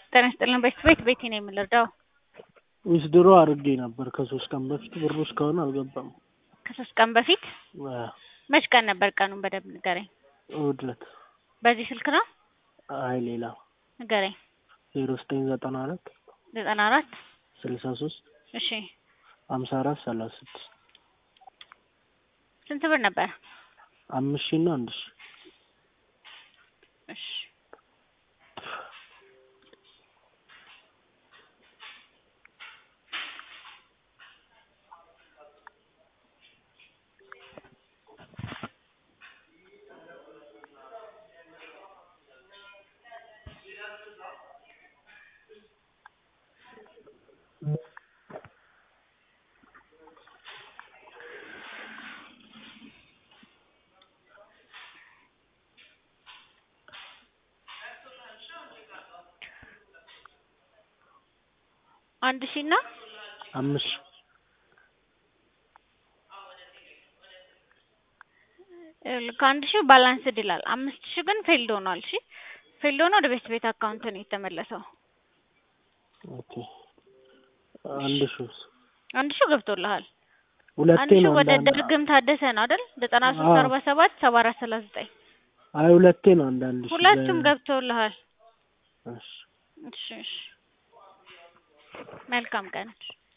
ጤና ይስጥልን ቤት ቤት ቤቴ ነው የምንረዳው። ዊዝድሮ አድርጌ ነበር ከሶስት ቀን በፊት ብሩ እስካሁን አልገባም። ከሶስት ቀን በፊት አዎ፣ መች ቀን ነበር? ቀኑን በደንብ ንገረኝ። እሑድ ዕለት። በዚህ ስልክ ነው አይ ሌላ ንገረኝ። ዜሮ ዘጠኝ ዘጠና አራት ዘጠና አራት ስልሳ ሶስት እሺ ሀምሳ አራት ሰላሳ ስድስት ስንት ብር ነበር? አምስት ሺህ እና አንድ ሺህ እሺ አንድ ሺህ እና አምስት ሺህ ይኸውልህ ከአንድ ሺህ ባላንስድ ይላል። አምስት ሺህ ግን ፌልድ ሆኗል። እሺ ፌልድ ሆኖ ወደ ቤት ቤት አካውንት ነው የተመለሰው። ኦኬ አንድ ሺህ አንድ ሺህ ገብቶልሃል። ሁለቴ አንድ ሺህ ነው ወደ አንዳንድ ድርግም ታደሰ ነው አይደል? ዘጠና ሶስት አዎ። አርባ ሰባት ሰባ አራት ሰላሳ ዘጠኝ አይ ሁለቴ ነው አንዳንድ ሺህ ሁለቱም በ- ገብቶልሃል። እሺ እሺ እሺ መልካም ቀን።